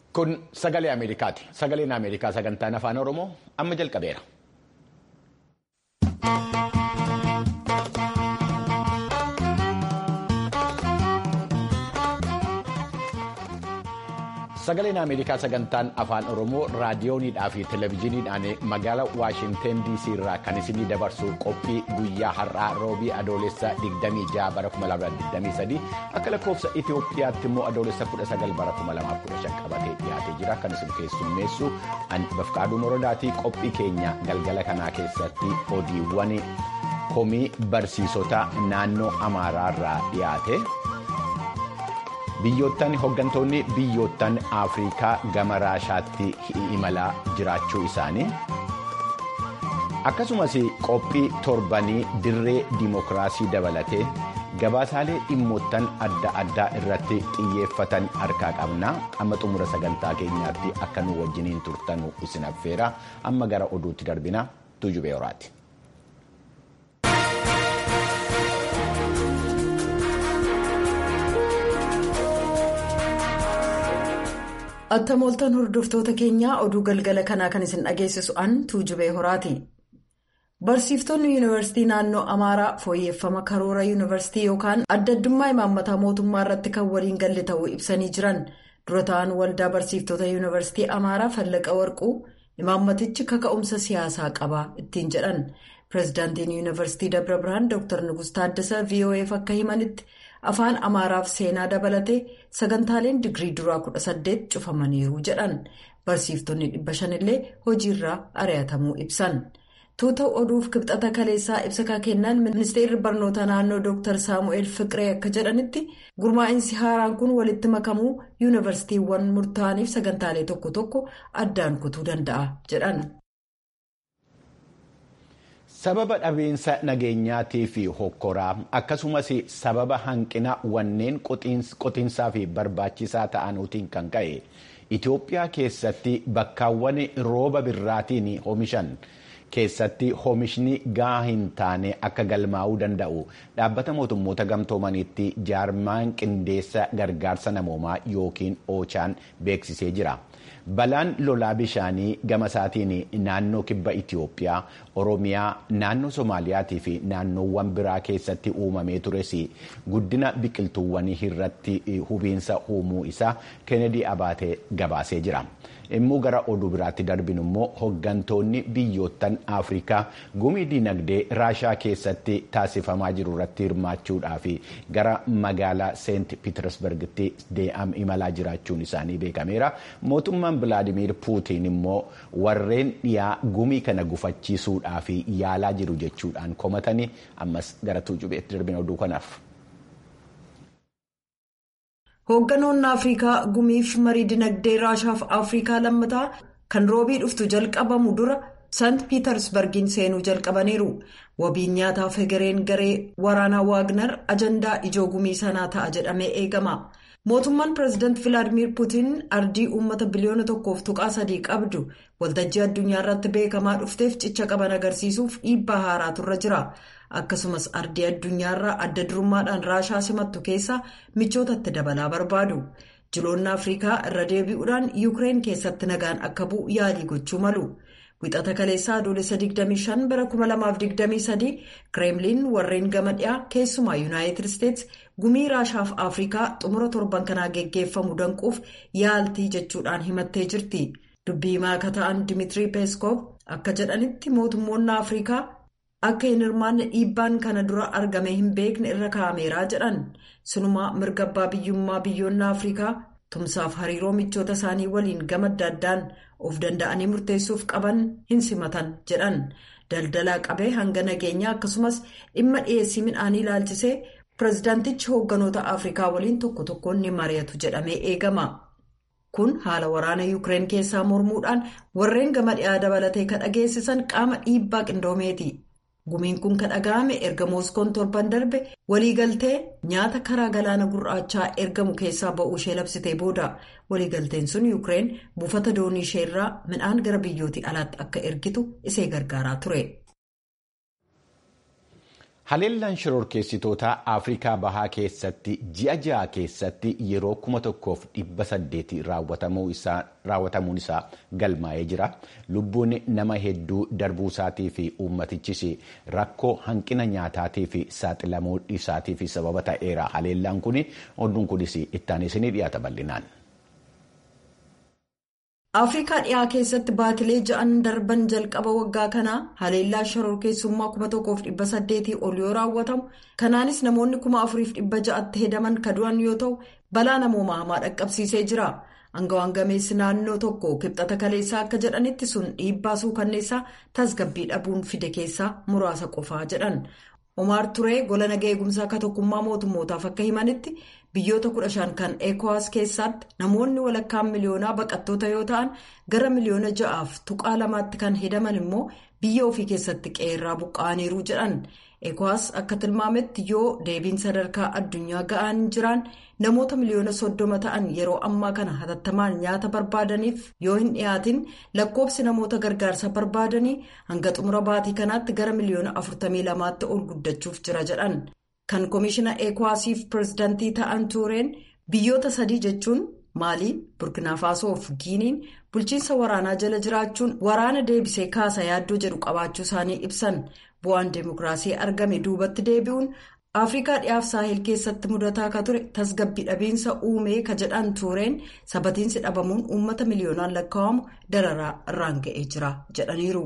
Kun sagalee Ameerikaati. Sagaleen Ameerikaa sagantaan afaan Oromoo amma jalqabeera. Sagaleen Ameerikaa sagantaan afaan Oromoo raadiyooniidhaa fi televezyiiniidhaan magaalaa Waashinten DC irraa kan isinii dabarsu qophii guyyaa har'aa roobii adoolessa 26 bara 2023 akka lakkoofsa Itoophiyaatti immoo adoolessa 19 bara 2015 qabatee dhiyaatee jira kan isin keessummeessu bafqaaduu morodaatii qophii keenya galgala kanaa keessatti odiiwwan komii barsiisota naannoo Amaaraa irraa dhiyaate. Biyyoottan hooggantoonni biyyoottan Afrikaa gama Raashaatti imalaa jiraachuu isaanii akkasumas qophii torbanii dirree dimookiraasii dabalatee gabaasaalee dhimmoottan adda addaa irratti xiyyeeffatan harkaa qabna amma xumura sagantaa keenyaatti akka nu wajjiniin turtanu isin affeera amma gara oduutti darbina tuujubee horaati. Attamooltan hordoftoota keenyaa oduu galgala kanaa kan isin dhageessisu an tuujubee horaati. Barsiiftonni yuunivarsiitii naannoo Amaaraa fooyyeffama karoora yuunivarsiitii yookaan adda addummaa imaammataa mootummaa irratti kan waliin galle ta'uu ibsanii jiran dura ta'an waldaa barsiiftota yuunivarsiitii Amaaraa Fallaqa Warquu imaammatichi kaka'umsa siyaasaa qaba ittiin jedhan pireezidaantiin yuunivarsiitii Dabra Birhaan Dr. Nugus Taaddasaa VOA'f akka himanitti. afaan amaaraaf seenaa dabalatee sagantaaleen digirii duraa kudha saddeet cufamaniiru jedhan barsiiftonni dhibba shanillee hojiirraa ari'atamuu ibsan tuuta oduuf kibxata kaleessaa ibsa kennan ministeerri barnoota naannoo dr saamu'eel fiqiree akka jedhanitti gurmaa'insi haaraan kun walitti makamuu yuunivarsiitiiwwan murtaa'aniif sagantaalee tokko tokko addaan kutuu danda'a jedhan. sababa dhabiinsa nageenyaatii fi hokkoraa akkasumas sababa hanqina wanneen qotiinsaa fi barbaachisaa ta'anuutiin kan ka'e itiyoophiyaa keessatti bakkaawwan rooba birraatiin oomishan keessatti oomishni gahaa hin taane akka galmaa'uu danda'u dhaabbata mootummoota gamtoomaniitti jaarmaan qindeessa gargaarsa namoomaa yookiin oochaan beeksisee jira. balaan lolaa bishaanii gama isaatiin naannoo kibba itiyoophiyaa oromiyaa naannoo soomaaliyaatii fi naannoowwan biraa keessatti uumamee tures guddina biqiltuuwwanii irratti hubiinsa uumuu isaa kennedy abaatee gabaasee jira. immuu gara oduu biraatti darbinu immoo hooggantoonni biyyoottan afrikaa gumii dinagdee raashaa keessatti taasifamaa jiru irratti hirmaachuudhaaf gara magaalaa seent piitersbergitti imalaa jiraachuun isaanii beekameera mootummaan bilaadimiir puutiin immoo warreen dhiyaa gumii kana gufachiisuudhaaf yaalaa jiru jechuudhaan komatanii ammas gara tuujubeetti darbina oduu kanaaf. Hoogganoonni Afrikaa gumiif marii dinagdee Raashaaf Afrikaa lammataa kan roobii dhuftu jalqabamu dura Sant Piitersbergiin seenuu jalqabaniiru. Wabiin nyaataa Fegereen garee waraanaa Waagner ajandaa ijoo gumii sanaa ta'a jedhamee eegama. Mootummaan pireezidaanti Vilaadimiir Puutiin ardii uummata biliyoona tokkoof tuqaa sadii qabdu waltajjii addunyaa irratti beekamaa dhufteef cicha qaban agarsiisuuf dhiibbaa haaraatu irra jira. akkasumas ardii addunyaarraa adda durummaadhaan raashaa simattu keessaa michootatti dabalaa barbaadu jiloonni afrikaa irra deebi'uudhaan yuukireen keessatti nagaan akka bu'u yaalii gochuu malu wixata kaleessaa adoolessa 25 bara 2023 kireemliin warreen gama dhiyaa keessumaa yuunaayitid isteets gumii raashaaf afrikaa xumura torban kanaa geggeeffamu danquuf yaaltii jechuudhaan himattee jirti dubbii himaa akka ta'an dimiitirii peeskoof akka jedhanitti mootummoonni afrikaa. akka hin hirmaanne dhiibbaan kana dura argame hin beekne irra kaa'ameeraa jedhan sinumaa mirga abbaa biyyummaa biyyoonni afrikaa tumsaaf hariiroo michoota isaanii waliin gama adda addaan of danda'anii murteessuuf qaban hin simatan jedhan daldalaa qabee hanga nageenyaa akkasumas dhimma dhiyeessii midhaanii ilaalchisee pireezidaantichi hoogganoota afrikaa waliin tokko tokkoon ni mari'atu jedhamee eegama. kun haala waraana yuukireen keessaa mormuudhaan warreen gama dhiyaa dabalatee kan dhageessisan qaama dhiibbaa qindoomeeti. gumiin kun kan dhaga'ame erga mooskoon torban darbe waliigaltee nyaata karaa galaana gurraachaa ergamu keessaa ba'uu ishee labsitee booda waliigalteen sun yuukireen buufata doonii ishee irraa midhaan gara biyyootii alaatti akka ergitu isee gargaaraa ture. Haleellaan shororkeessitoota Afrikaa Bahaa keessatti ji'a ja'a keessatti yeroo kuma tokkoof dhibba saddeeti raawwatamuun isaa galmaa'ee jira. Lubbuun nama hedduu darbuu isaatii fi uummatichis rakkoo hanqina nyaataa fi saaxilamuu isaatiif sababa ta'eera. Haleellaan kun oduun kunis ittaan isinii dhiyaata bal'inaan. afrikaa dhiyaa keessatti baatilee ja'an darban jalqaba waggaa kanaa haleellaa shororkeessummaa 1800 ol yoo raawwatamu kanaanis namoonni 4600tti hedaman kadu'an yoo ta'u balaa namooma hamaa dhaqqabsiisee jira angawaan gameessi naannoo tokko kibxata kaleessaa akka jedhanitti sun dhiibbaa suukanneessaa tasgabbii dhabuun fide keessaa muraasa qofaa jedhan omaar turee gola nagaa eegumsaa akka tokkummaa mootummootaaf akka himanitti. biyyoota 15 kan ekowas keessatti namoonni walakkaan miliyoonaa baqattoota yoo ta'an gara miliyoona ja'aaf tuqaa lamaatti kan hedaman immoo biyya ofii keessatti qeerraa buqqa'aniiru jedhan ekowas akka tilmaametti yoo deebiin sadarkaa addunyaa ga'an jiraan namoota miliyoona soddoma ta'an yeroo ammaa kana hatattamaan nyaata barbaadaniif yoo hin dhiyaatin lakkoobsi namoota gargaarsa barbaadanii hanga xumura baatii kanaatti gara miliyoona 42tti ol guddachuuf jira jedhan. kan koomishina eekwaasiif pirezidaantii ta'an tuureen biyyoota sadii jechuun maalii burkinaafaaso fi giiniin bulchiinsa waraanaa jala jiraachuun waraana deebisee kaasa yaaddoo jedhu qabaachuu isaanii ibsan bu'aan deemokiraasii argame duubatti deebi'uun afrikaa dhiyaaf saahil keessatti mudataa akka ture tasgabbii dhabiinsa uumee ka jedhan tuureen sabatiinsi dhabamuun uummata miliyoonaan lakkaa'amu dararaa irraan ga'ee jira jedhaniiru.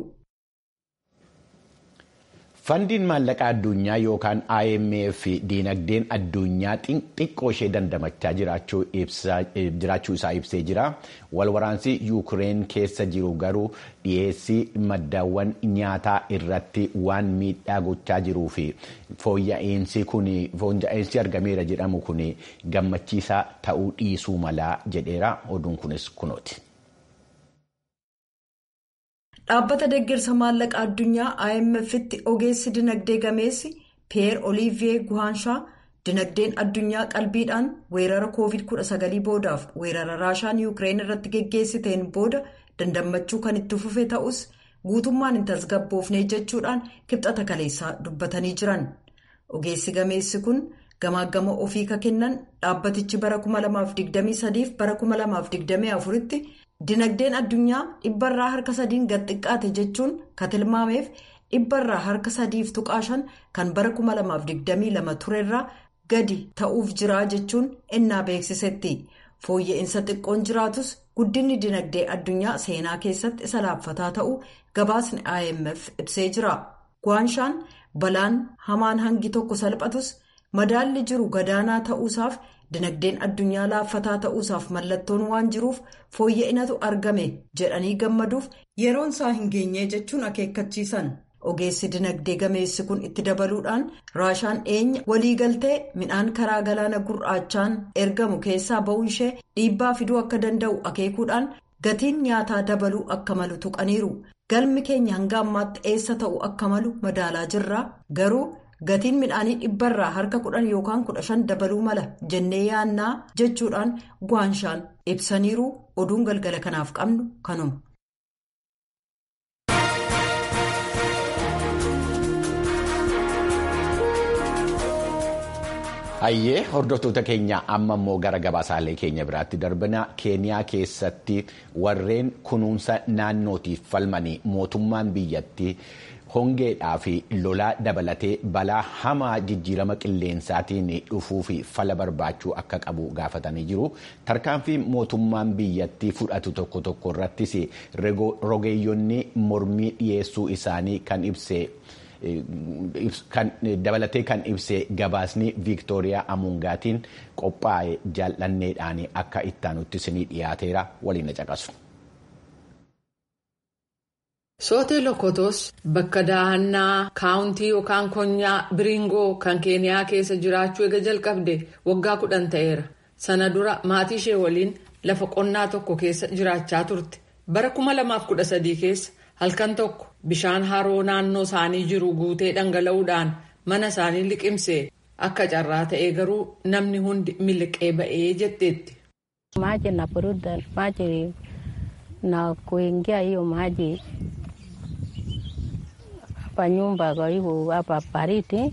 Fandiin maallaqaa addunyaa yookaan IMF diinagdeen addunyaa xiqqoo ishee dandamachaa jiraachuu isaa ibsee jira. Walwaraansi Yuukireen keessa jiru garuu dhiyeessii maddaawwan nyaataa irratti waan miidhaa gochaa jiruu fi fooyya'insi argameera jedhamu kun gammachiisaa ta'uu dhiisuu malaa jedheera. Oduun kunis kunooti. dhaabbata deeggarsa maallaqa addunyaa imf'tti ogeessi dinagdee gameessi piyeer oliiviyee guhaanshaa dinagdeen addunyaa qalbiidhaan weerara covid-19 boodaaf weerara raashaan yuukireen irratti geggeessiteen booda dandammachuu kan itti fufe ta'us guutummaan hin tasgabboofne jechuudhaan kibxata kaleessaa dubbatanii jiran ogeessi gameessi kun gamaagama ofii ka kennan dhaabbatichi bara 2023 fi bara 2024 tti. dinagdeen addunyaa dhibbarraa harka sadiin gad xiqqaate jechuun ka tilmaameef dhibbarraa harka sadiif tuqaashan kan bara 2022 turerraa gadi ta'uuf jiraa jechuun ennaa beeksisetti fooyya'insa xiqqoon jiraatus guddinni dinagdee addunyaa seenaa keessatti isa laaffataa ta'uu gabaasni imf ibsee jira guhaanshaan balaan hamaan hangi tokko salphatus madaalli jiru gadaanaa ta'uusaaf. dinagdeen addunyaa laaffataa ta'uusaaf mallattoon waan jiruuf fooyya'inatu argame jedhanii gammaduuf yeroon isaa hin geenye jechuun akeekkachiisan ogeessi dinagdee gameessi kun itti dabaluudhaan raashaan dhiyeenya waliigaltee midhaan karaa galaana gurraachaan ergamu keessaa ba'uun ishee dhiibbaa fiduu akka danda'u akeekuudhaan gatiin nyaataa dabaluu akka malu tuqaniiru galmi keenya hanga ammaatti eessa ta'u akka malu madaalaa jirra garuu. gatiin midhaanii dhibbarraa harka kudhan yookaan kudha shan dabaluu mala jennee yaannaa jechuudhaan guhaanshaan ibsaniiru oduun galgala kanaaf qabnu kanuma. Hayyee hordoftoota keenya amma immoo gara gabaasaalee keenya biraatti darbina keeniyaa keessatti warreen kunuunsa naannootiif falmanii mootummaan biyyattii. hongeedhaa fi lolaa dabalatee balaa hamaa jijjiirama qilleensaatiin dhufuu fi fala barbaachuu akka qabu gaafatanii jiru tarkaanfii mootummaan biyyattii fudhatu tokko tokko irrattis rogeeyyonni mormii dhiyeessuu isaanii kan ibse dabalatee kan ibse gabaasni viiktooriyaa amuungaatiin qophaa'e jaallanneedhaan akka ittaanutti isinii dhiyaateera waliin caqasu. Sootee Lokotos bakka daahannaa kaawuntii yookaan konyaa Biringoo kan Keeniyaa keessa jiraachuu eega jalqabde waggaa kudhan ta'eera. Sana dura maatii ishee waliin lafa qonnaa tokko keessa jiraachaa turte. Bara 2013 keessa halkan tokko bishaan haroo naannoo isaanii jiru guutee dhangala'uudhaan mana isaanii liqimse akka carraa ta'ee garuu namni hundi miliqee ba'ee jetteetti. Maji na buruda maji na kuingia hiyo maji hapa nyumba kwa hivyo hapa baridi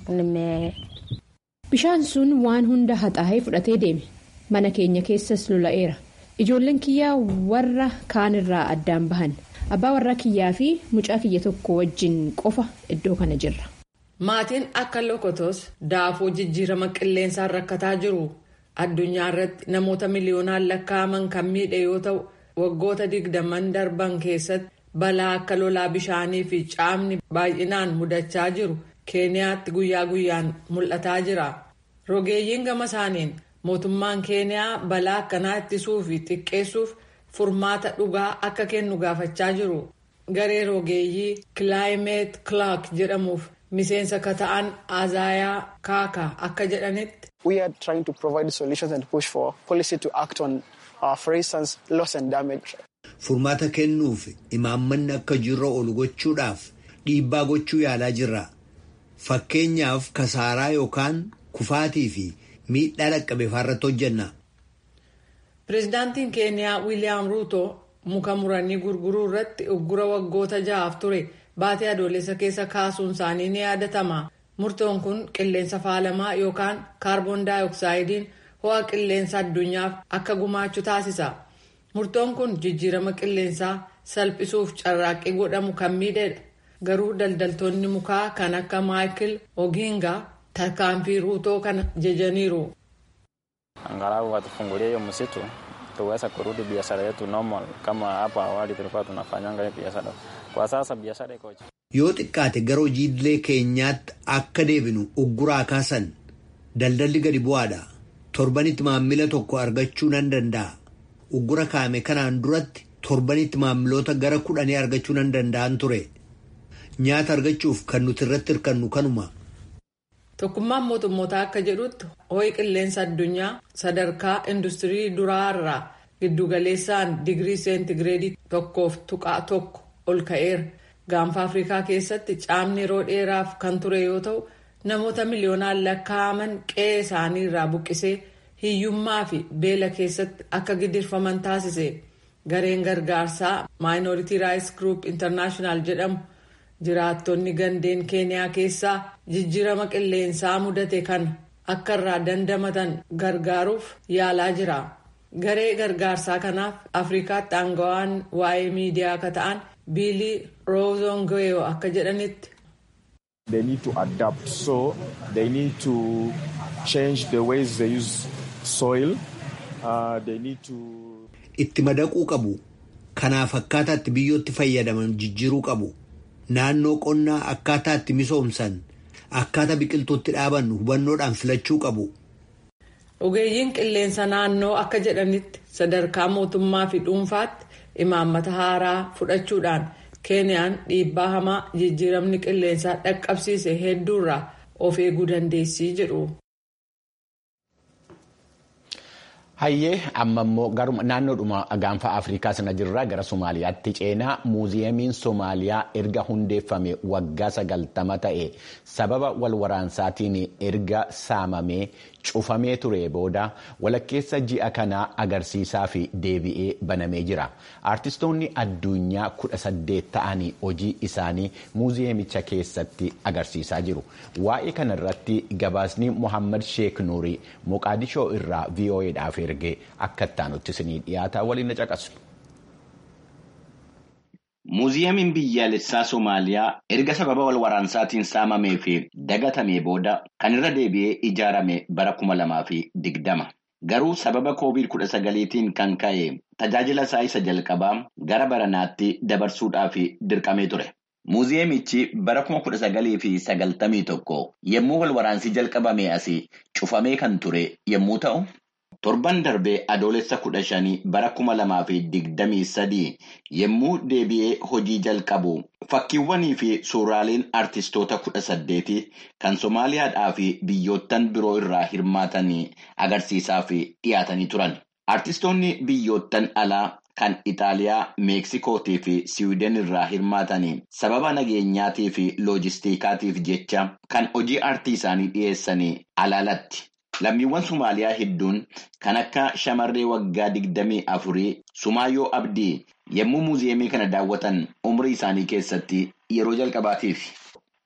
Bishaan sun waan hunda haxaa'ee fudhatee deeme. Mana keenya keessas lola'eera. Ijoolleen kiyyaa warra kaanirraa addaan bahan. Abbaa warraa kiyyaa fi mucaa kiyya tokko wajjin qofa iddoo kana jirra. Maatiin akka lokotos daafoo jijjiirama qilleensaan rakkataa jiru. Addunyaa irratti namoota miliyoonaan lakkaa'aman kan miidhe yoo ta'u waggoota digdaman darban keessatti balaa akka lolaa bishaanii fi caamni baay'inaan mudachaa jiru keeniyaatti guyyaa guyyaan mul'ataa jira. Rogeeyyiin gama isaaniin mootummaan keeniyaa balaa akkanaa ittisuu fi xiqqeessuuf furmaata dhugaa akka kennu gaafachaa jiru. Garee rogeeyyii kilaayimeet kilaak jedhamuuf miseensa ka ta'an azaayaa kaaka akka jedhanitti. We are trying to provide solutions and push for policy to act on, uh, for instance, loss and damage. Furmaata kennuuf imaammanni akka jirra oolu gochuudhaaf dhiibbaa gochuu yaalaa jirra. Fakkeenyaaf kasaaraa yookaan kufaatii fi miidhaa dhaqqabe irratti hojjenna. Pireezidaantiin Keeniyaa Wiiliyaam Ruuto muka muranii gurguruu irratti uggura waggoota ja'aaf ture baatee adoolessa keessa kaasuun isaanii ni yaadatama. Murtoon kun qilleensa faalamaa yookaan kaarboon daayoksaayidin ho'a qilleensa addunyaaf akka gumaachu taasisa. Murtoon kun jijjiirama qilleensaa salphisuuf carraaqqii godhamu kan miidheedha. Garuu daldaltoonni mukaa kan akka Maayikil Oginga tarkaanfii ruutoo kana jajaniiru. Angalau watufungulie hiyo msitu tuweze kurudi biashara yetu normal kama hapa awali tulikuwa tunafanyanga biashara. Kwa sasa biashara iko Yoo xiqqaate gara hojii idilee keenyaatti akka deebinu ugguraa kaasan daldalli gadi bu'aadha. Torbanitti maammila tokko argachuu nan danda'a. Uggura kaame kanaan duratti torbanitti maamiloota gara kudhanii argachuu nan danda'an ture. Nyaata argachuuf kan nuti irratti hirkannu kanuma. Tokkummaan mootummootaa akka jedhutti ho'i qilleensa addunyaa sadarkaa industirii duraarraa giddugaleessaan digirii seentigireedii tokkoof tuqaa tokko ol ka'eera. Gaanfa Afrikaa keessatti caamni yeroo dheeraaf kan ture yoo ta'u namoota miliyoonaan lakkaa'aman qe'ee isaanii irraa buqqisee hiyyummaa fi beela keessatti akka gidirfaman taasise. Gareen gargaarsaa Minority Rights Group International jedhamu jiraattonni gandeen keeniyaa keessaa jijjiirama qilleensaa mudate kana akka irraa dandamatan gargaaruuf yaalaa jira. Garee gargaarsaa kanaaf Afrikaatti aangawaan waa'ee miidiyaa akka ta'an Biilii Roozongoyo akka jedhanitti. They need to adapt so they need to change the ways they use soil. Uh, they need to. Itti madaquu qabu. Kanaaf akkaataa itti biyyootti fayyadaman jijjiiruu qabu. Naannoo qonnaa akkaataa itti misoomsan akkaataa biqiltuutti dhaaban hubannoodhaan filachuu qabu. Ogeeyyiin qilleensa naannoo akka jedhanitti sadarkaa mootummaa fi dhuunfaatti imaammata haaraa fudhachuudhaan keeniyaan dhiibbaa hamaa jijjiiramni qilleensaa dhaqqabsiise hedduurraa of eeguu dandeessii jedhu. Hayyee amma immoo naannoodhuma gaanfa Afrikaa sana jirra gara Somaaliyaatti ceenaa muuziyeemiin Somaaliyaa erga hundeeffame waggaa sagaltama ta'e sababa wal waraansaatiin erga saamamee cufamee ture booda walakkeessa ji'a kanaa agarsiisaa fi deebi'ee banamee jira. Aartistoonni addunyaa kudha saddeet ta'anii hojii isaanii muuziyeemicha keessatti agarsiisaa jiru. Waa'ee kanarratti gabaasni Mohaammed Sheek Nuurii Moqaadishoo irraa VOAdhaaf ergee akka ittaanutti isinii dhiyaataa waliin na caqasnu. Muuziyeemiin biyyaalessaa Somaaliyaa erga sababa wal waraansaatiin saamamee fi dagatamee booda kan irra deebi'ee ijaarame bara kuma lamaa fi digdama. Garuu sababa koovid kudha sagaliitiin kan ka'e tajaajila isaa isa jalqabaa gara baranaatti dabarsuudhaaf dirqamee ture. Muuziyeemichi bara kuma kudha sagalii fi sagaltamii tokko yommuu wal waraansii jalqabame asii cufamee kan ture yommuu ta'u. Torban darbee adoolessa kudha shanii bara kuma lamaa fi digdamii sadii yommuu deebi'ee hojii jalqabu fakkiiwwanii fi suuraaleen artistoota kudha saddeetii kan Somaaliyaadhaa fi biyyoottan biroo irraa hirmaatanii agarsiisaaf dhiyaatanii turan. Artistoonni biyyoottan alaa kan Itaaliyaa, Meeksikootii fi Siwiidin irraa hirmaatanii sababa nageenyaatii fi loojistiikaatiif jecha kan hojii aartii isaanii dhiyeessanii alaalatti. Lammiiwwan Somaaliyaa hedduun kan akka shamarree waggaa digdamii afurii Sumaayyoo Abdii yommuu muuziyeemii kana daawwatan umrii isaanii keessatti yeroo jalqabaatiif.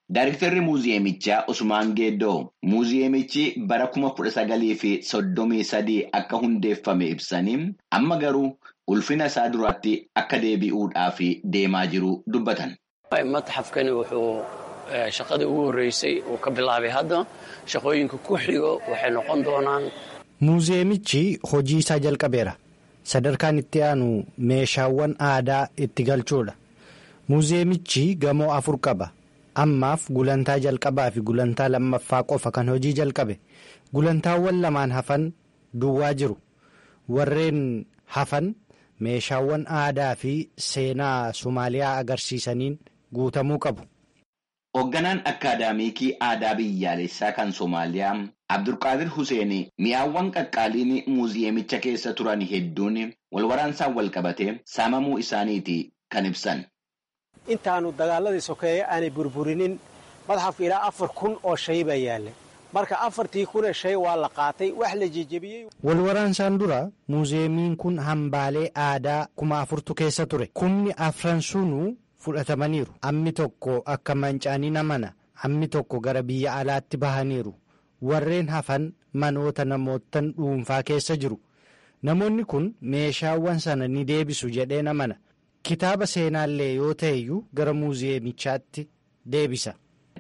Daayiriktarri muuziyeemichaa Usmaan Geeddoo muuziyeemichi bara kuma kudha sagalii fi soddomii sadii akka hundeeffame ibsanii amma garuu ulfina isaa duraatti akka deebi'uudhaaf deemaa jiru dubbatan. Matxafkani wuxuu shaqadii ugu horreysay uu ka bilaabay hadda shaqooyinka ku xigo waxay noqon doonaan. Muuziyeemichi hojii isaa jalqabeera. Sadarkaan itti aanu meeshaawwan aadaa itti galchuudha. Muuziyeemichi gamoo afur qaba. Ammaaf gulantaa jalqabaa fi gulantaa lammaffaa qofa kan hojii jalqabe. Gulantaawwan lamaan hafan duwwaa jiru. Warreen hafan meeshaawwan aadaa fi seenaa Somaaliyaa agarsiisaniin guutamuu qabu. Hoogganaan akaadaamiikii aadaa biyyaalessaa kan Somaaliyaa Abdulqaadir Hussein mi'aawwan qaqqaaliin muuziyeemicha keessa turan hedduun walwaraansaan walqabatee saamamuu isaaniiti kan ibsan. Intaanu dagaaladii sokeeye aanay burburinin madxafka ilaa afar kun oo shay baa yaallay. Marka afartii kun shay waa la qaatay wax la jejebiyey. Walwaraansaan dura muuziyeemiin kun hambaalee aadaa kuma afurtu keessa ture. Kumni afran sunuu fudhatamaniiru. Ammi tokko akka mancaanii namana. Ammi tokko gara biyya alaatti bahaniiru. Warreen hafan manoota namootan dhuunfaa keessa jiru. Namoonni kun meeshaawwan sana ni deebisu jedhee namana. Kitaaba seenaallee yoo ta'eyyuu gara muuziyeemichaatti deebisa.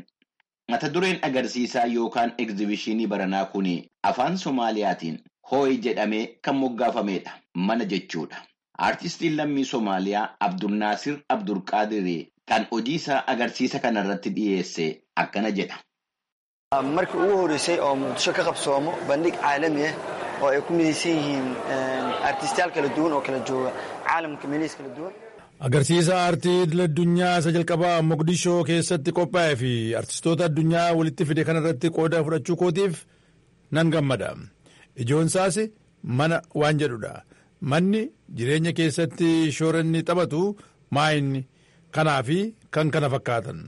Mata dureen agarsiisaa yookaan egzibishinii baranaa kun afaan Somaaliyaatiin hoo'i jedhamee kan moggaafameedha. Mana jechuudha. Aartistiin lammii Somaaliyaa Abdulnaasir Abdulqaadir kan hojii isaa agarsiisa kanarratti dhiyeesse akkana jedha. Markii ugu horreysay oo muqdisho ka qabsoomo bandhig caalami ah oo ay ku midaysan yihiin aartistayaal kala duwan oo kala jooga caalamka meelihiis kala duwan. Agarsiisa aartii idil addunyaa isa jalqabaa Mogadishoo keessatti qophaa'ee fi aartistoota addunyaa walitti fide kanarratti qooda fudhachuu kootiif nan gammada. Ijoon isaas mana waan jedhudha. Manni jireenya keessatti shoora inni taphatu maayinni kanaa fi kan kana fakkaatan.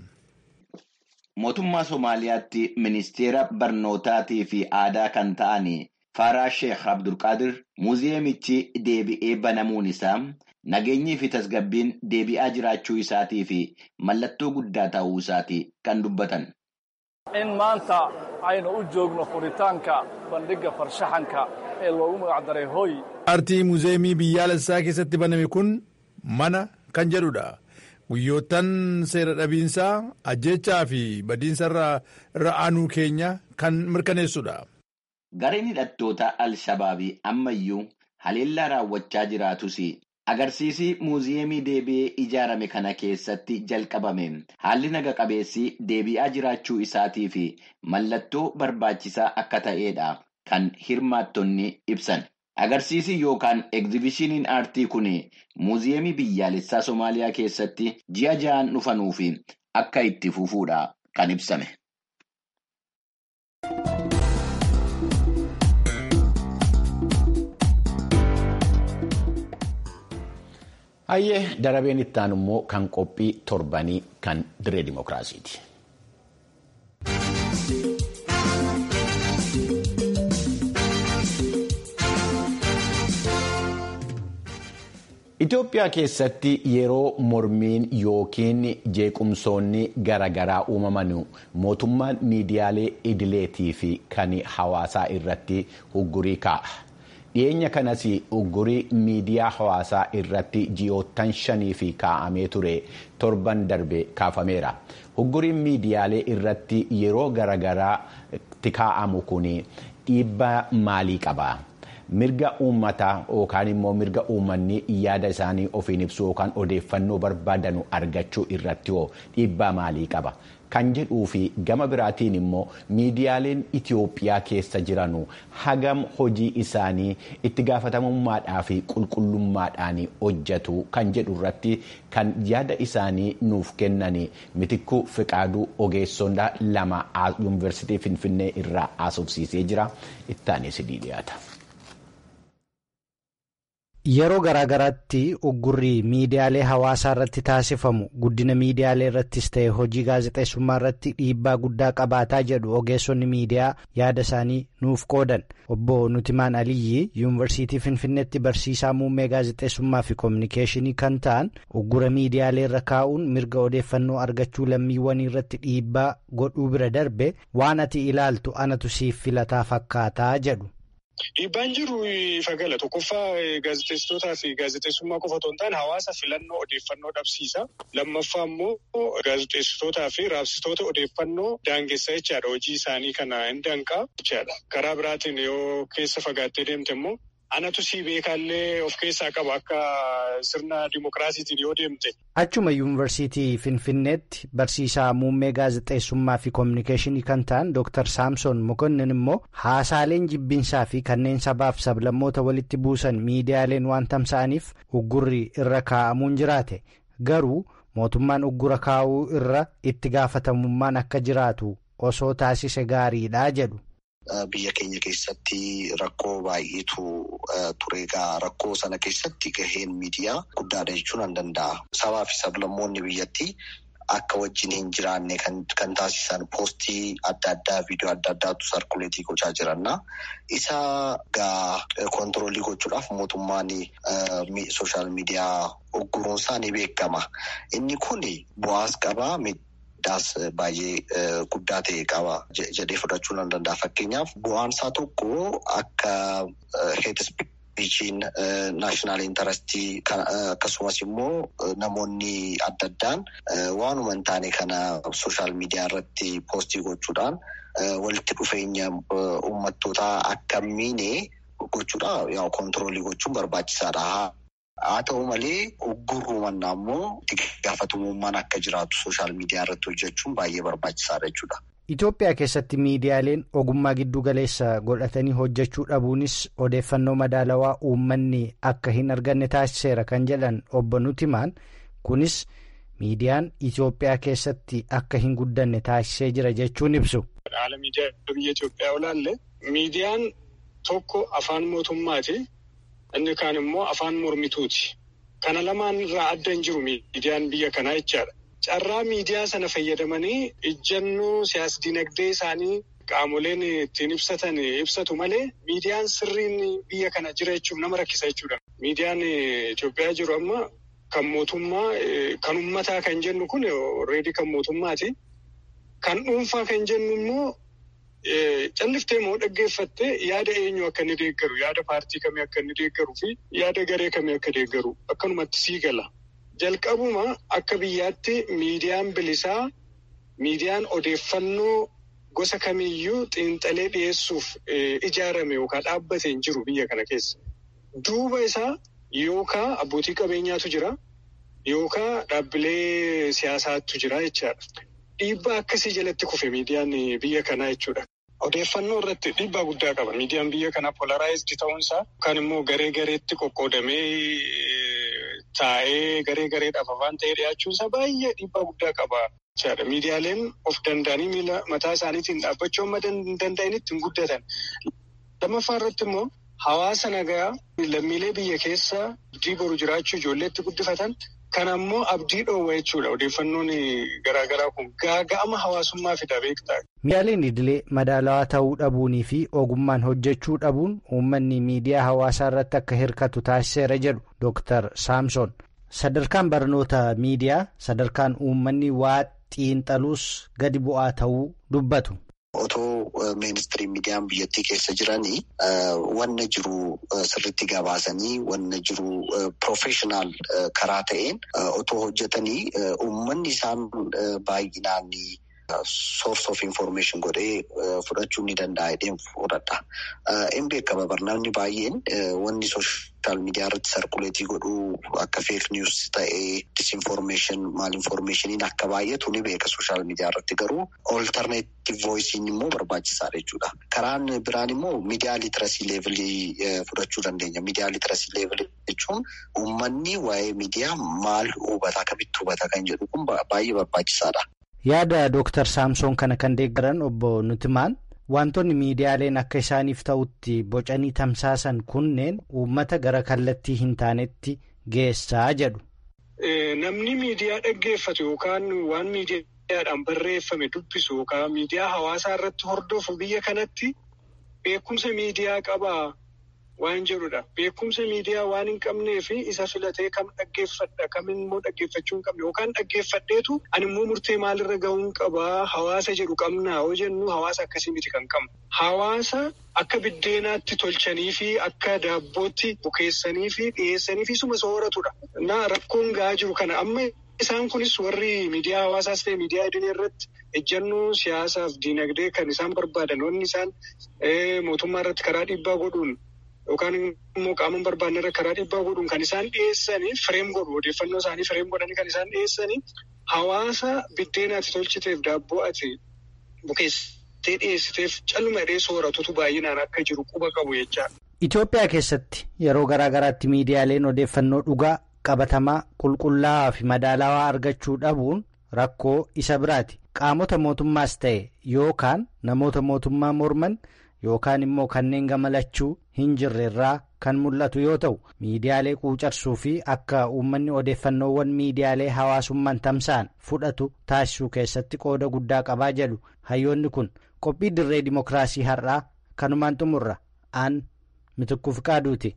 Mootummaa Somaaliyaatti ministeera barnootaatii fi aadaa kan ta'an Faaraa Sheekh Abdulqaadir muuziyeemichi deebi'ee banamuun isaa nageenyii fi tasgabbiin deebi'aa jiraachuu isaatii fi mallattoo guddaa ta'uu isaati kan dubbatan. In maanta aynu u joogno furitaanka bandhigga farshaxanka ee loogu magacdaray hooy. Aartii muuziyeemii biyyaalessaa keessatti baname kun mana kan jedhudha. Guyyoottan seera dhabiinsaa ajjechaa fi badiinsa irra aanuu keenya kan mirkaneessudha. Gareen hidhattoota Al-Shabaabii ammayyuu haleellaa raawwachaa jiraatus agarsiisii muuziyeemii deebi'ee ijaarame kana keessatti jalqabame haalli naga qabeessi deebi'aa jiraachuu isaatii fi mallattoo barbaachisaa akka ta'edha kan hirmaattonni ibsan. Agarsiisii yookaan egzibishiniin aartii kun muuziyeemii biyyaalessaa Somaaliyaa keessatti ji'a ja'an dhufanuu fi akka itti fufuudha kan ibsame. Hayyee darabeen ittaan immoo kan qophii torbanii kan diree dimookiraasiiti. Itoophiyaa keessatti yeroo mormiin yookiin jeequmsoonni garaagaraa uumaman mootummaan miidiyaalee idileetii fi kan hawaasaa irratti uggurii kaa'a. dhiyeenya kanas uggurii miidiyaa hawaasaa irratti ji'oottan shanii fi kaa'amee ture torban darbe kaafameera. Ugguriin miidiyaalee irratti yeroo garaagaraatti kaa'amu kun dhiibbaa maalii qaba? Mirga uummataa yookaan immoo mirga uummanni yaada isaanii ofiin ibsu yookaan odeeffannoo barbaadanu argachuu irratti hoo dhiibbaa maalii qaba? Kan jedhuu fi gama biraatiin immoo miidiyaaleen Itoophiyaa keessa jiranu hagam hojii isaanii itti gaafatamummaadhaa fi qulqullummaadhaan hojjetu kan jedhu irratti kan yaada isaanii nuuf kennan mitikkuu fiqaaduu ogeessonni lama yuunivarsiitii Finfinnee irraa haasofsiisee jira. Ittaanis dhiyaata. Yeroo garaagaraatti uggurri miidiyaalee hawaasaa irratti taasifamu guddina miidiyaalee irrattis ta'e hojii gaazexeessummaa irratti dhiibbaa guddaa qabaataa jedhu ogeessonni miidiyaa yaada isaanii nuuf qoodan. Obbo Nutimaan Aliyyi yuunivarsiitii Finfinneetti barsiisaa muummee gaazexeessummaa fi koominikeeshinii kan ta'an uggura miidiyaalee irra kaa'uun mirga odeeffannoo argachuu lammiiwwanii irratti dhiibbaa godhuu bira darbe waan ati ilaaltu anatu siif filataa fakkaataa jedhu. Dhiibbaan jiru ifa gala tokkoffaa gaazexeessitootaa fi gaazexeessummaa qofa otoo hin taane hawaasa filannoo odeeffannoo dhabsiisa. Lammaffaa immoo gaazexeessitootaa fi raabsitoota odeeffannoo daangessa jechaadha. Hojii isaanii kana hin danqaa jechaadha. Karaa biraatiin yoo keessa fagaattee deemte immoo anatu sii beekaallee of keessaa qaba akka sirna dimokiraasiitiin yoo deemte. Achuma yuunivarsiitii Finfinneetti barsiisaa muummee gaazexeessummaa fi koominikeeshinii kan ta'an Dr. Saamson Mokonnin immoo haasaaleen jibbinsaa fi kanneen sabaaf sablammoota walitti buusan miidiyaaleen waan tamsa'aniif uggurri irra kaa'amuun jiraate garuu mootummaan uggura kaa'uu irra itti gaafatamummaan akka jiraatu osoo taasise gaariidha jedhu. Biyya keenya keessatti rakkoo baay'eetu ture egaa rakkoo sana keessatti gaheen miidiyaa guddaadha jechuun nan danda'a. Sabaa fi sablammoonni biyyattii akka wajjin hin jiraanne kan taasisan poostii adda addaa viidiyoo adda addaatu sarkuleetii gochaa jiranna. Isa gaa kontiroolii gochuudhaaf mootummaan sooshaal miidiyaa ugguruunsaa ni beekama. Inni kun bu'aas qabaa. Miidhaas baay'ee guddaa ta'e qaba jedhee fudhachuu nan danda'a. Fakkeenyaaf bu'aan isaa tokko akka heet ispiichiin naashinaal intarastii akkasumas immoo namoonni adda addaan waanuma hin taane kana sooshaal miidiyaa irratti poostii gochuudhaan walitti dhufeenya uummattootaa akka miine gochuudha kontiroolii gochuun barbaachisaadha. Haa ta'u malee uggurruu mannaa immoo itti gaafatamummaan akka jiraatu sooshaal miidiyaa irratti hojjechuun baay'ee barbaachisaadha jechuudha. Itoophiyaa keessatti miidiyaaleen ogummaa giddu galeessa godhatanii hojjechuu dhabuunis odeeffannoo madaalawaa uummanni akka hin arganne taasiseera kan jedhan obbo Nutimaan kunis miidiyaan Itoophiyaa keessatti akka hin guddanne taasisee jira jechuun ibsu. Haala miidiyaa biyya Itoophiyaa olaalle miidiyaan tokko afaan mootummaati. Inni kaan immoo afaan mormituuti. Kana lamaan irraa adda hin jiru miidiyaan biyya kanaa jechaadha. Carraa miidiyaa sana fayyadamanii ijjannoo siyaas-dinagdee isaanii qaamoleen ittiin ibsatan ibsatu malee miidiyaan sirriin biyya kana jira jechuun nama rakkisa jechuudha. Miidiyaan Itoophiyaa jiru amma kan mootummaa kan uummataa kan jennu kun reedii kan mootummaati. Kan dhuunfaa kan jennu immoo. Calliftee moo dhaggeeffattee yaada eenyu akka inni deeggaru yaada paartii kamii akka inni deeggaruu fi yaada garee kamii akka deeggaru akkanumatti sii gala. Jalqabuma akka biyyaatti miidiyaan bilisaa miidiyaan odeeffannoo gosa kamiiyyuu xiinxalee dhiyeessuuf ijaarame yookaan dhaabbate hin jiru biyya kana keessa. Duuba isaa yookaan abbootii qabeenyaatu jira yookaan dhaabbilee siyaasaatu jira jechaadha. Dhiibbaa akkasii jalatti kufe miidiyaan biyya kanaa jechuudha. Odeeffannoo irratti dhiibbaa guddaa qaba. Miidiyaan biyya kanaa polaraayizdi ta'uunsaa yookaan immoo garee gareetti qoqqoodamee taa'ee garee gareedhaaf afaan ta'ee dhiyaachuunsaa baay'ee dhiibbaa guddaa qaba. Miidiyaaleen of danda'anii miila mataa isaaniitiin dhaabbachuu amma danda'anitti hin guddatan. Lammaffaa irratti immoo hawaasa nagaa lammiilee biyya keessa abdii boru jiraachuu ijoolleetti guddifatan. Kana immoo abdii dhoowwa jechuudha. Odeeffannoon garaagaraa kun gaaga'ama hawaasummaa fida beektaa. Miidiyaaleen idilee madaalawaa ta'uu dhabuunii fi ogummaan hojjechuu dhabuun uummanni miidiyaa hawaasaa irratti akka hirkatu taasiseera jedhu Dr. Saamson. Sadarkaan barnoota miidiyaa sadarkaan uummanni waa xiinxaluus gadi bu'aa ta'uu dubbatu. Otoo ministiriin miidiyaan biyyattii keessa jiranii wanna jiru sirriitti gabaasanii wanna jiru piroofeshinaal karaa ta'een otoo hojjetanii uummanni isaan baay'inaan source of information godhee fudhachuu ni danda'a jedheen fudhadha. Hin beekama barnoonni baay'een wanni sooshaal miidiyaa irratti sarkuleetii godhuu akka feek niwus ta'ee disinformeeshin maal informeeshiniin akka baay'atu ni beeka sooshaal miidiyaa irratti garuu olterneetiv voisiin immoo barbaachisaadha jechuudha. Karaan biraan immoo miidiyaa litirasii leevilii fudhachuu dandeenya. Miidiyaa litirasii leevilii jechuun uummanni waa'ee miidiyaa maal hubata akkamitti hubata kan jedhu kun baay'ee barbaachisaadha. Yaada Dooktar Saamsoon kana kan deeggaran obbo Nutimaan wantoonni miidiyaaleen akka isaaniif ta'utti bocanii tamsaasan kunneen uummata gara kallattii hin taanetti geessaa jedhu. Namni miidiyaa dhaggeeffatu yookaan waan miidiyaadhaan barreeffame dubbisu yookaan miidiyaa hawaasaa irratti hordofu biyya kanatti beekumsa miidiyaa qabaa waan jedhudha. Beekumsa miidiyaa waan hin qabnee fi isa filatee kam dhaggeeffadha kam immoo dhaggeeffachuu hin qabne yookaan dhaggeeffadheetu ani immoo murtee maalirra gahuu qabaa hawaasa jedhu qabnaa yoo jennu hawaasa akkasii miti kan qabnu. Hawaasa akka biddeenaatti tolchanii fi akka daabbootti bukeessanii fi dhiyeessanii fi suma sooratudha. Na rakkoon gahaa jiru kana amma isaan kunis warri miidiyaa hawaasaas ta'e miidiyaa idilee irratti ejjannoo siyaasaaf diinagdee kan isaan barbaadan wanni isaan mootummaa irratti karaa dhiibbaa godhuun yookaan immoo qaama barbaanne irra karaa dhiibbaa godhuun kan isaan dhiyeessanii fireem godhu odeeffannoo isaanii fireem godhanii kan isaan dhiyeessanii hawaasa biddeen ati tolchiteef daabboo ati bukeessitee dhiyeessiteef calluma hidhee sooratutu baay'inaan akka jiru quba qabu jechaadha. Itoophiyaa keessatti yeroo garaa garaatti miidiyaaleen odeeffannoo dhugaa qabatamaa qulqullaa'aa fi madaalawaa argachuu dhabuun rakkoo isa biraati qaamota mootummaas ta'e yookaan namoota mootummaa morman yookaan immoo kanneen gamalachuu hin jirrerraa kan mul'atu yoo ta'u miidiyaalee quucarsuu fi akka uummanni odeeffannoowwan miidiyaalee hawaasummaan tamsa'an fudhatu taasisuu keessatti qooda guddaa qabaa jedhu hayyoonni kun qophii dirree dimokiraasii har'aa kanumaan xumurra aan mitukkuuf qaaduuti.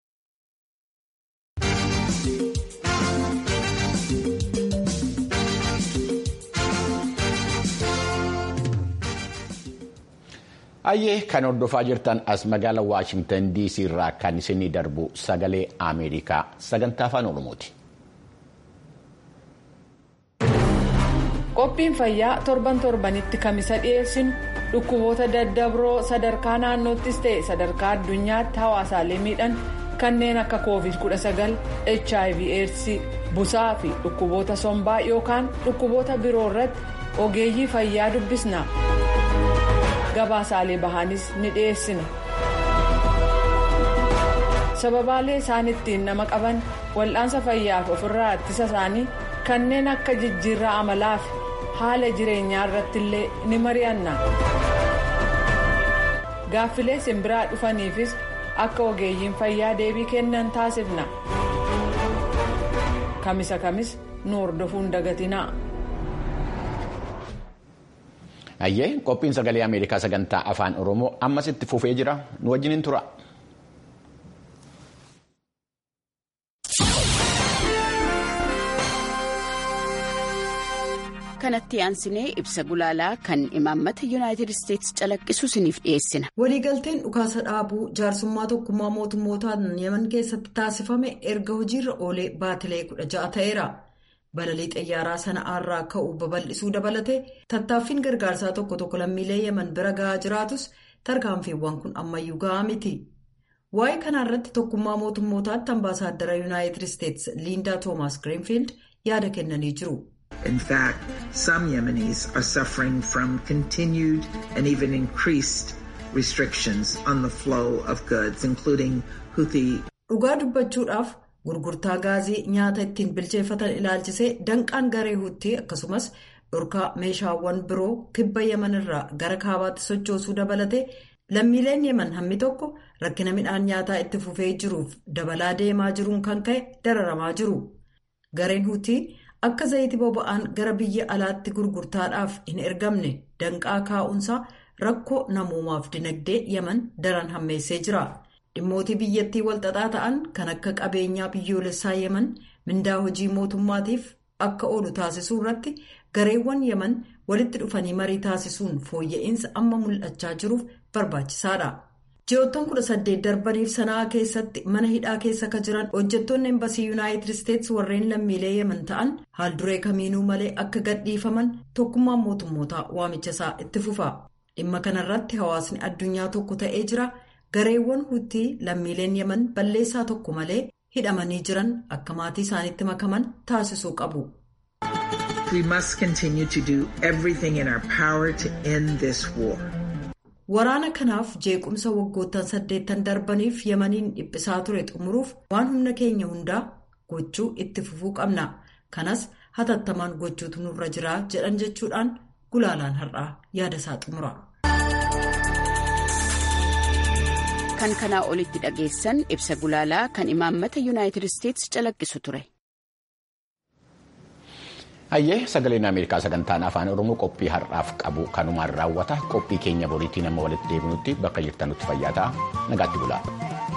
Ayyee kan hordofaa jirtan as magaala Waashingtan DC irraa kan isinii darbu sagalee Ameerikaa sagantaa afaan Oromooti. Qophiin fayyaa torban torbanitti kamisa dhiyeessinu dhukkuboota daddabroo sadarkaa naannoottis ta'e sadarkaa addunyaatti hawaasaalee miidhan kanneen akka covid-19 hiv aids busaa fi dhukkuboota sombaa yookaan dhukkuboota biroo irratti ogeeyyii fayyaa dubbisna. gabaasaalee bahaanis ni dhiyeessina sababaalee isaan ittiin nama qaban wal'aansa fayyaaf ofirraa ittisa isaanii kanneen akka jijjiirraa amalaa fi haala jireenyaa irratti illee ni mari'anna gaaffilee simbiraa dhufaniifis akka ogeeyyiin fayyaa deebii kennan taasifna kamisa kamis nu hordofuun dagatinaa. Ayyee qophiin sagalee Ameerikaa sagantaa afaan Oromoo ammas itti fufee jira nu wajjin tura. kanatti aansinee ibsa gulaalaa kan imaammata yuunaayitid isteetsi calaqqisu isiniif dhiyeessina. waliigalteen dhukaasa dhaabuu jaarsummaa tokkummaa mootummootaan yemen keessatti taasifame erga hojiirra oolee baatilee kudha ja'a ta'eera. balalii xayyaaraa sana'aarraa ka'u babal'isuu dabalatee tattaaffiin gargaarsaa tokko tokko lammiilee yemen bira ga'aa jiraatus tarkaanfiiwwan kun ammayyuu ga'aa miti. waa'ee kanarratti tokkummaa mootummootaatti ambaasaaddara yuunaayitid isteetsi liindaa toomaas greenfield yaada kennanii jiru. In fact, some Yemenis are suffering from continued and even increased restrictions on the flow of goods, including Houthi. Dhugaa dubbachuudhaaf gurgurtaa gaazii nyaata ittiin bilcheeffatan ilaalchisee danqaan garee huutii akkasumas dhorkaa meeshaawwan biroo kibba yeman irraa gara kaabaatti sochoosuu dabalatee lammiileen yeman hammi tokko rakkina midhaan nyaataa itti fufee jiruuf dabalaa deemaa jiruun kan ka'e dararamaa jiru. Gareen huutii akka zayitii boba'aan gara biyya alaatti gurgurtaadhaaf hin ergamne danqaa kaa'umsaa rakkoo namoomaaf dinagdee yeman daran hammeessee jira. dhimmootii biyyattii walxaxaa ta'an kan akka qabeenyaa biyyoolessaa yeman mindaa hojii mootummaatiif akka oolu taasisuu irratti gareewwan yeman walitti dhufanii marii taasisuun fooyya'insa amma mul'achaa jiruuf barbaachisaadha. ji'oottan kudha saddeet darbaniif sanaa keessatti mana hidhaa keessa ka jiran hojjettoonni embasii yuunaayitid isteetsi warreen lammiilee yeman ta'an haalduree kamiinuu malee akka gadhiifaman tokkummaan mootummootaa waamichasaa itti fufa dhimma kanarratti hawaasni addunyaa tokko ta'ee jira. gareewwan huutii lammiileen yeman balleessaa tokko malee hidhamanii jiran akka maatii isaaniitti makaman taasisuu qabu. We must continue to do everything in our power to end this war. Waraana kanaaf jeequmsa waggoottan saddeettan darbaniif yemaniin dhiphisaa ture xumuruuf waan humna keenya hundaa gochuu itti fufuu qabna. Kanas hatattamaan gochuutu nurra jira jedhan jechuudhaan gulaalaan har'aa yaada isaa xumura. kan kanaa olitti dhageessan ibsa gulaalaa kan imaammata yuunaayitid isteetsi calaqqisu ture. Hayyee sagaleen Ameerikaa sagantaan afaan Oromoo qophii har'aaf qabu kanumaan raawwata qophii keenya boriitiin amma walitti deebinutti bakka jirtanutti fayyaa ta'a nagaatti bulaa.